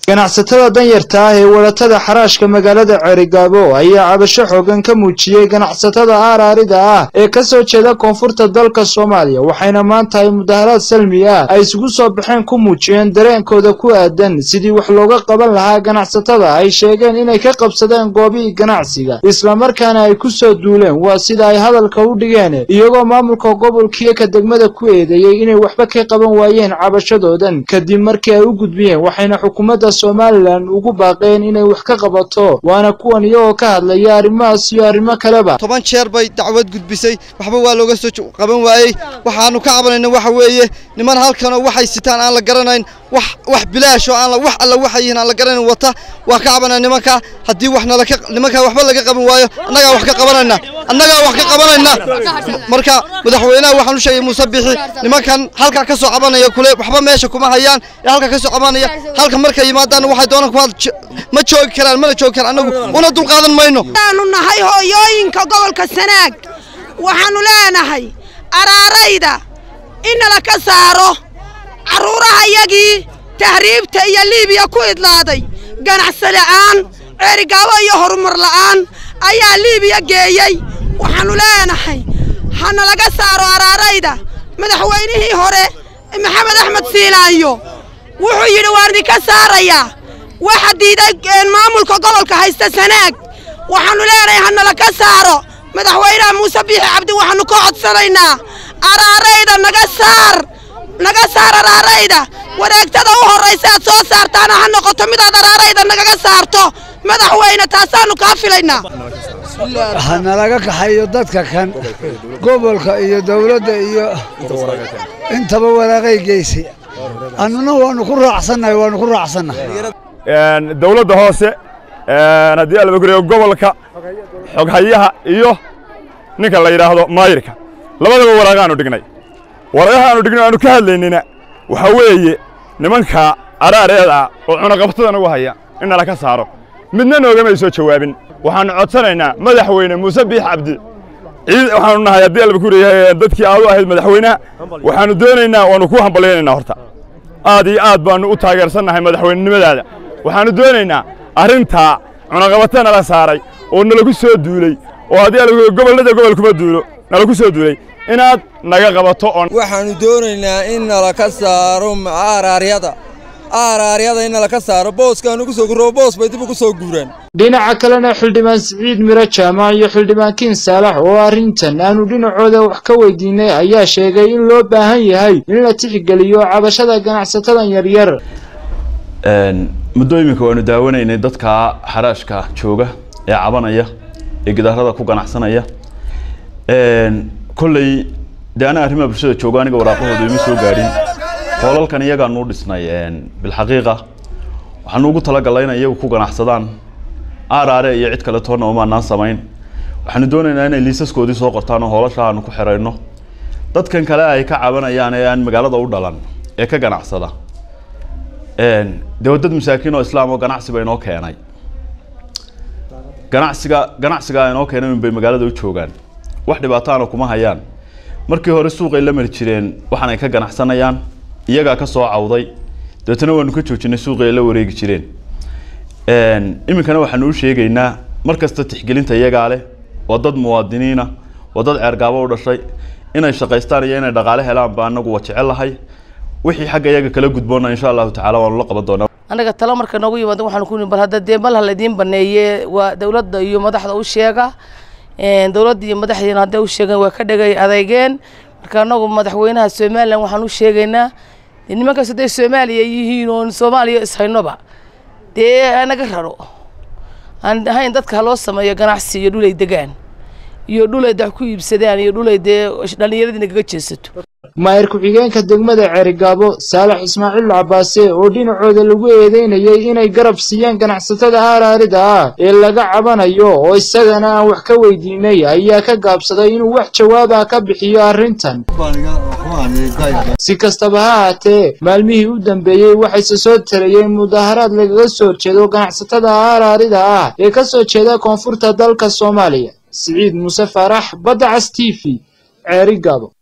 ganacsatada danyarta ah ee wadatada xaraashka magaalada ceerigaabo ayaa cabasho xoogan ka muujiyey ganacsatada aaraarida ah ee ka soo jeeda koonfurta dalka soomaaliya waxayna maanta ay mudaharaad salmi ah ay isugu soo baxeen ku muujiyeen dareenkooda ku aadan sidii wax looga qaban lahaa ganacsatada ay sheegeen inay ka qabsadeen goobihii ganacsiga islamarkaana ay ku soo duuleen waa sida ay hadalka u dhigeen iyagoo maamulka gobolkiyo ka degmada ku eedeeyey inay waxba ka qaban waayeen cabashadoodan kadib markii ay u gudbiyeen waxayna xukuumadda somalilan ugu baaqeen inay wax ka qabato waana kuwan iyagoo ka hadlaya arrimahaas iyo arrimo kaleba toban jeer bay dacwad gudbisay waxba waa looga soo qaban waayey waxaanu ka cabanayna waxa weeye niman halkanoo waxay sitaan aan la garanayn wax wax bilaashoo aan wax alla waxay yihiin aan la garanayn wata waa ka cabanaya nimanka haddii wax nala ka nimanka waxba laga qaban waayo annagaa wax ka qabanayna annagaa wax ka qabanayna marka madaxweynaha waxaan u sheegay muuse bixi nimankan halkaa ka soo cabanaya kule waxba meesha kuma hayaan ee halkaa ka soo cabanaya halka markay yimaadaan waxay doonaan kuma ma joogi karaan mana joogi karaan annagu una dulqaadan mayno waxaanu nahay hooyooyinka gobolka sanaag waxaannu leenahay araarayda innala ka saaro carruurahayagii tahriibta iyo liibiya ku idlaaday ganacsi la'aan ceerigaabo iyo horumar la'aan ayaa liibiya geeyey waxaannu leenahay hana laga saaro araarayda madaxweynihii hore maxamed axmed siilaayo wuxuu yidhi waan idinka saarayaa waxa diiday maamulka gobolka haysta sanaag waxaannu leenahay hanala ka saaro madaxweynaha muuse biixi cabdi waxaannu ka codsanaynaa araarayda naga saar naga saar araarayda wareegtada u horraysa aad soo saartaana ha noqoto midaad araarayda nagaga saarto madaxweyne taasaannu kaa filaynaa hanalaga kaxayo dadka kan gobolka iyo dawladda iyo intaba waraaqay geysay annuna waannu ku raacsannahay waannu ku raacsannahay dawladda hoose haddii alaba guriyo gobolka xoghayaha iyo ninka la yidhaahdo maayirka labadaba waraaqaanu dhignay waraaqahaanu dhignay aanu ka hadlaynina waxaa weeye nimanka araareeda oo cunaqabtada nagu haya in nala ka saaro midna noogamay soo jawaabin waxaannu codsanaynaa madaxweyne muuse biix cabdi ciid waxaanu nahay haddii alba kuriyahay dadkii aad u ahayd madaxweynaha waxaannu doonaynaa waannu ku hambalyaynaynaa horta aad iyo aad baannu u taageersannahay madaxweynenimadaada waxaannu doonaynaa arrintaa cunaqabata nala saaray oo nalagu soo duuley oo haddii alba gobollada gobol kuma duulo nalagu soo duulay inaad naga qabato waxaannu doonaynaa in nala ka saaro aaraaryada aaraaryada in nala ka saaro booskaanu ku soo gurro boos bay dib ugu soo guuraan dhinaca kalena xildhibaan siciid miro jaamac iyo xildhibaan kiin saalax oo arrintan aanu dhinacooda wax ka weydiinay ayaa sheegay in loo baahan yahay in la tixgeliyo cabashada ganacsatadan yaryar muddo iminka waanu daawanaynay dadka xaraashka jooga ee cabanaya ee gidaarada ku ganacsanaya kolley dee anaa arrimaha bulshada jooga aniga waraaqahooda ima soo gaadhin hoolalkan iyagaanuu dhisnay bilxaqiiqa waxaanu ugu talagalay inay iyagu ku ganacsadaan aaraare iyo cid kale toonna umaanaan samayn waxaanu doonaynaa inay liisaskoodii soo qortaan oo hoolasha aanu ku xirayno dadkan kale ay ka cabanayaan ee aan magaalada u dhalan ee ka ganacsada dee dad masaakiin oo islaam oo ganacsi ba inoo keenay ganacsiga ganacsigaa inoo keenay unbay magaalada u joogaan wax dhibaataana kuma hayaan markii hore suuqay la mari jireen waxaan ay ka ganacsanayaan iyagaa ka soo cawday dabeetana waanu ka joojinay suuqii ay la wareegi jireen iminkana waxaanu u sheegaynaa mar kasta tixgelinta iyagaa leh waa dad muwaadiniina waa dad ceergaabo u dhashay inay shaqaystaan iyo inay dhaqaale helaan baa anagu waa jecelahay wixii xagga iyaga kala gudboona insha allahu tacala waanu la qaban doonaa annaga talo marka noogu yimaado waxaanu ku bal hadda dee mal ha laydiin baneeye waa dawladda iyo madaxda u sheega dawladda iyo madaxdiina hadday u sheegeen waa ka dhegay adeygeen marka anagu madaxweynaha somalilan waxaan u sheegaynaa nimankaas hadday soomaaliya yihiin oon soomaaliya ishaynoba dee naga raro aan ahayn dadka haloo sameeyo ganacsi iyo dhulay degaan iyo dhulay dax ku iibsadaan iyo dhulay dee dhallinyaradii nagaga jeesato maayir ku-xigeenka degmada ceerigaabo saalax ismaaciil cabaase oo dhinacooda lagu eedeynayay inay garab siiyeen ganacsatada aaraarida ah ee laga cabanayo oo isagana aan wax ka weydiinay ayaa ka gaabsaday inuu wax jawaabah ka bixiyo arrintan si kastaba ha haatee maalmihii u dambeeyey waxayse soo tarayeen mudaharaad lagaga soo jeedo ganacsatada aaraarida ah ee ka soo jeeda koonfurta dalka soomaaliya siciid muuse faarax badda cas t v ceerigaabo